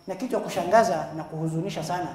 Na kitu ya kushangaza na kuhuzunisha sana,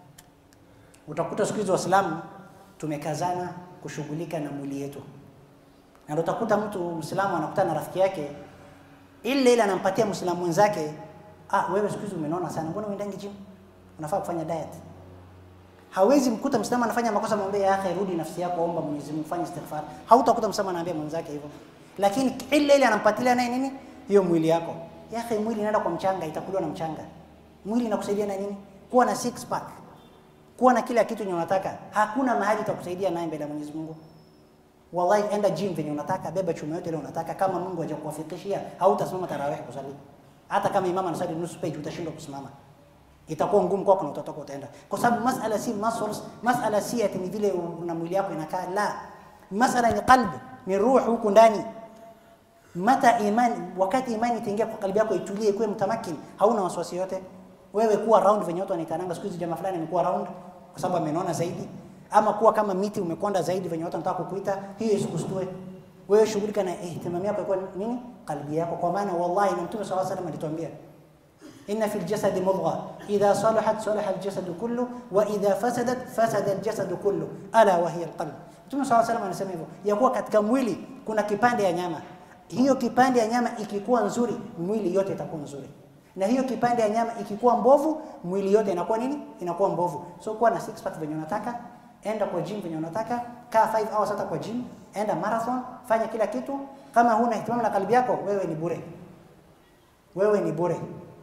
utakuta siku hizi Waislamu tumekazana kushughulika na mwili yetu, na ndio utakuta mtu Muislamu anakutana na rafiki yake ile ile anampatia Muislamu mwenzake, ah, wewe siku hizi umenona sana, mbona uendangi gym? Unafaa kufanya diet. Hawezi mkuta Muislamu anafanya makosa, mwambie ya akhi, rudi nafsi yako, omba Mwenyezi Mungu, fanya istighfar. Hautakuta Muislamu anaambia mwenzake hivyo, lakini ile ile anampatilia naye nini, hiyo mwili yako. Ya akhi, mwili inaenda kwa mchanga, itakuliwa na mchanga. Mwili inakusaidia na nini? Kuwa na six pack, kuwa na kila kitu yenye unataka. Hakuna mahali itakusaidia naye mbele ya Mwenyezi Mungu. Wallahi, enda gym venye unataka, beba chuma yote ile unataka. Kama Mungu hajakuwafikishia, hautasimama tarawih kusali. Hata kama imam anasali nusu page, utashindwa kusimama, itakuwa ngumu kwako na utatoka utaenda, kwa sababu masala si muscles, masala si ati ni vile una mwili wako inakaa, la, masala ni qalbi, ni ruhu huku ndani. Mata imani, wakati imani itaingia kwa kalbi yako, itulie, ikuwe mtamakin, hauna wasiwasi yote. Wewe kuwa round venye watu wanaitananga siku hizi, jamaa fulani amekuwa round kwa sababu amenona zaidi ama kuwa kama miti umekonda zaidi venye watu wanataka kukuita, hiyo isikustue wewe. Shughulika na ihtimam yako ikuwa nini, kalbi yako, kwa maana wallahi, na Mtume sallallahu alayhi wasallam alituambia inna fil jasadi mudgha idha salahat salaha aljasadu kullu wa idha fasadat fasada aljasadu kullu ala wa hiya alqalb. Mtume sallallahu alayhi wasallam anasema hivyo ya kuwa katika mwili kuna kipande ya nyama, hiyo kipande ya nyama ikikuwa nzuri, mwili yote itakuwa nzuri na hiyo kipande ya nyama ikikuwa mbovu, mwili yote inakuwa nini? Inakuwa mbovu. So kuwa na six pack venye unataka, enda kwa gym venye unataka, kaa 5 hours hata kwa gym, enda marathon, fanya kila kitu. Kama huna ihtimamu na kalbi yako, wewe ni bure, wewe ni bure,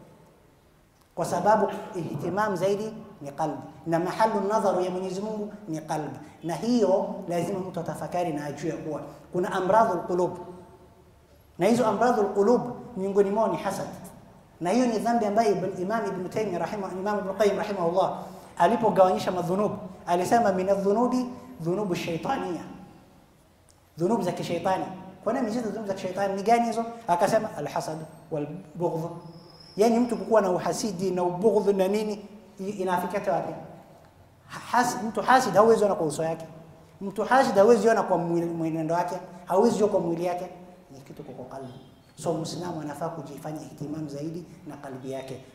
kwa sababu ihtimam zaidi ni qalbi na mahalu nadharu ya Mwenyezi Mungu ni qalbi, na hiyo lazima mtu atafakari na ajue kuwa kuna amradhul qulub, na hizo amradhul qulub miongoni mwao ni hasad na hiyo ni dhambi ambayo Imam Ibn Taymiyyah rahimah Imam Ibn Qayyim rahimahullah alipogawanyisha madhunubu alisema min adh-dhunubi dhunubu shaytaniya, dhunub za kishaitani. Kwa nini mzizi dhunub za kishaitani ni gani hizo? Akasema alhasad wal bughdh, yani mtu kukuwa na uhasidi na ubughdh na nini, inafikia wapi? Has, mtu hasid hawezi ona kwa uso yake, mtu hasid hawezi ona kwa mwenendo wake, hawezi ona kwa mwili yake, ni kitu kwa qalbi. So Muislamu anafaa kujifanya ihtimam zaidi na kalbi yake.